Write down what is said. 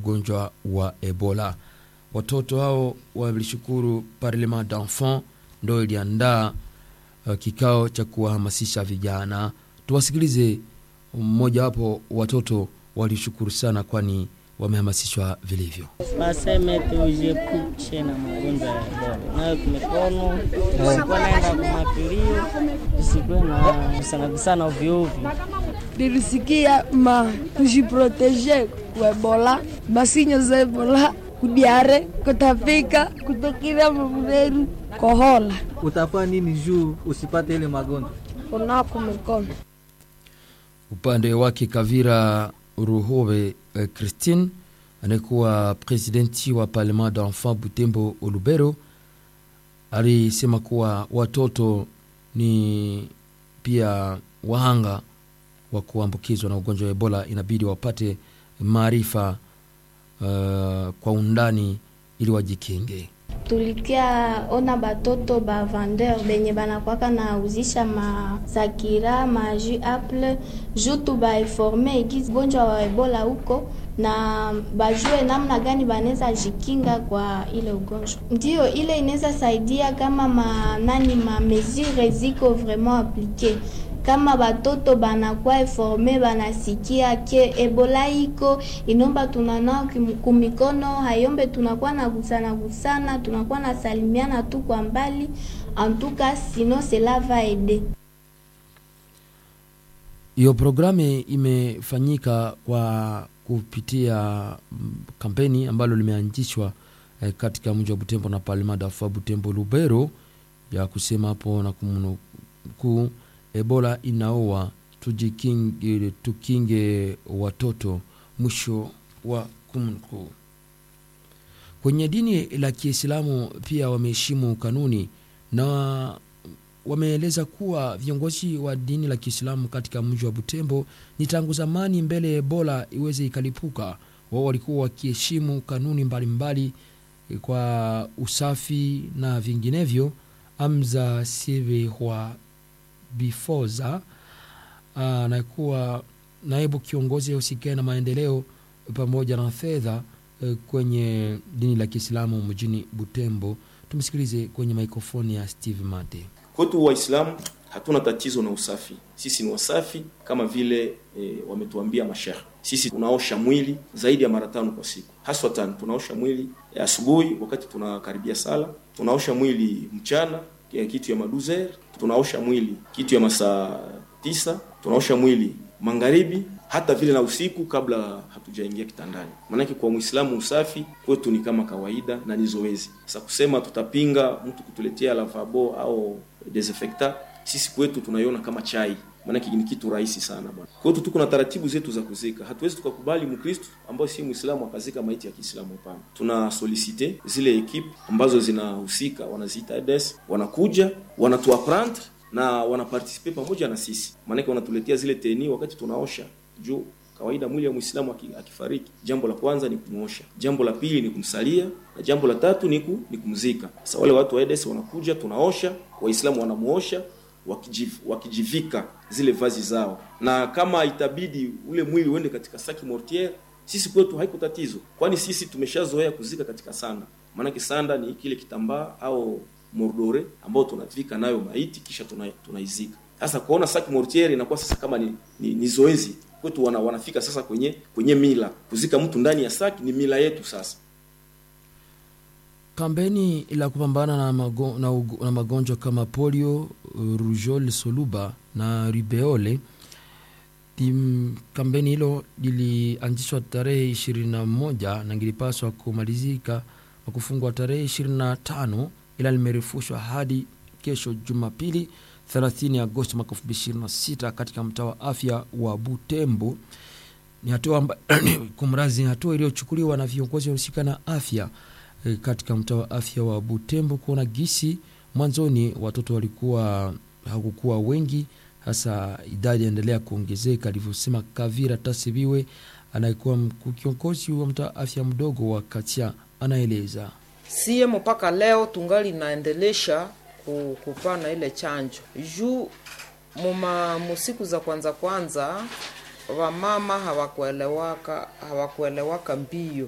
ugonjwa wa Ebola. Watoto hao walishukuru Parlement d'Enfants ndo iliandaa uh, kikao cha kuwahamasisha vijana. Tuwasikilize mmojawapo watoto walishukuru sana, kwani wamehamasishwa vilivyo. Waseme tujiepushe na magonjwa ya Ebola, nayo mikono usikuwe naenda kumapilio, usikuwe na kusana ovyo ovyo. nilisikia ma tujiproteje ku Ebola, masinyo za Ebola, kudiare, kutapika, kutokira mabureru, kohola, Utafanya nini juu usipate ile magonjwa? kunako mikono. Upande wake Kavira Ruhove eh, Christine anayekuwa presidenti wa Parlement d'Enfants Butembo Olubero alisema kuwa watoto ni pia wahanga wa kuambukizwa na ugonjwa wa Ebola, inabidi wapate maarifa uh, kwa undani ili wajikinge. tulikia ona batoto ba vendeur benye banakwaka na uzisha masakira maju apple juu tu bainforme egizi ugonjwa wa ebola huko na bajue namna gani banaweza jikinga kwa ile ugonjwa. Ndio ile inaweza saidia kama ma, nani ma mesure ziko vraiment applique kama batoto banakuwa informe banasikia ke ebola iko inomba tunanao kumikono hayombe tunakuwa na gusana gusana tunakuwa na salimiana tu kwa mbali antuka sino cela va aider Hiyo programu imefanyika kwa kupitia mm, kampeni ambalo limeanzishwa eh, katika mji wa Butembo na Parlement d'Enfants Butembo Lubero ya kusema hapo na kumnukuu, Ebola inaoa, tujikinge, tukinge watoto, mwisho wa kumnukuu. Kwenye dini la Kiislamu pia wameheshimu kanuni na wameeleza kuwa viongozi wa dini la Kiislamu katika mji wa Butembo ni tangu zamani mbele ya Ebola iweze ikalipuka, wao walikuwa wakiheshimu kanuni mbalimbali mbali kwa usafi na vinginevyo. Amza Sivehwa Bifoza anakuwa naibu kiongozi ausikai na maendeleo pamoja na fedha eh, kwenye dini la Kiislamu mjini Butembo. Tumsikilize kwenye mikrofoni ya Steve Mate. Kwetu Waislamu hatuna tatizo na usafi, sisi ni wasafi kama vile e, wametuambia mashehe. Sisi tunaosha mwili zaidi ya mara tano kwa siku, haswa tano. Tunaosha mwili ya asubuhi wakati tunakaribia sala, tunaosha mwili mchana ya kitu ya maduzer, tunaosha mwili kitu ya masaa tisa, tunaosha mwili magharibi, hata vile na usiku kabla hatujaingia kitandani. Maanake kwa Muislamu usafi kwetu ni kama kawaida na ni zoezi. Sasa kusema tutapinga mtu kutuletea lavabo au desinfectant, sisi kwetu tunaiona kama chai, maanake ni kitu rahisi sana bwana. Kwetu tuko na taratibu zetu za kuzika. Hatuwezi tukakubali Mkristo ambaye si Muislamu akazika maiti ya Kiislamu, hapana. Tuna solicite zile ekipe ambazo zinahusika, wanaziita EDES, wanakuja wanatuaprendre na wanapartisipe pamoja na sisi, maanake wanatuletea zile teni wakati tunaosha juu kawaida mwili wa Muislamu akifariki, jambo la kwanza ni kumwosha, jambo la pili ni kumsalia, na jambo la tatu ni, ku, ni kumzika. Sasa wale watu wa EDES wanakuja, tunaosha, Waislamu wanamuosha wakijiv, wakijivika zile vazi zao, na kama itabidi ule mwili uende katika saki mortiere, sisi kwetu haiko tatizo, kwani sisi tumeshazoea kuzika katika sanda. Maanake sanda ni kile kitambaa au mordore ambao tunavika nayo maiti kisha tunaizika. Tuna sasa kuona saki mortiere inakuwa sasa kama ni, ni, ni zoezi kwetu wana, wanafika sasa kwenye kwenye mila kuzika mtu ndani ya saki ni mila yetu sasa. Kampeni la kupambana na, mago, na, ugo, na magonjwa kama polio, rujol, soluba na rubeole Tim, kampeni hilo lilianzishwa tarehe 21 na ngilipaswa kumalizika na kufungwa tarehe 25 ila limerefushwa hadi kesho Jumapili 30 Agosti mwaka 2026 katika mtaa wa afya wa Butembo. Ni hatua kumrazi, ni hatua iliyochukuliwa na viongozi wahusika na afya e, katika mtaa wa afya wa Butembo kuona gisi mwanzoni watoto walikuwa hakukuwa wengi, hasa idadi yaendelea kuongezeka, alivyosema Kavira Tasibiwe anayekuwa kiongozi wa mtaa wa afya mdogo wa Katia, anaeleza sie mpaka leo tungali naendelesha kupana ile chanjo juu muma musiku za kwanza kwanza wamama hawakuelewaka hawakuelewaka mbio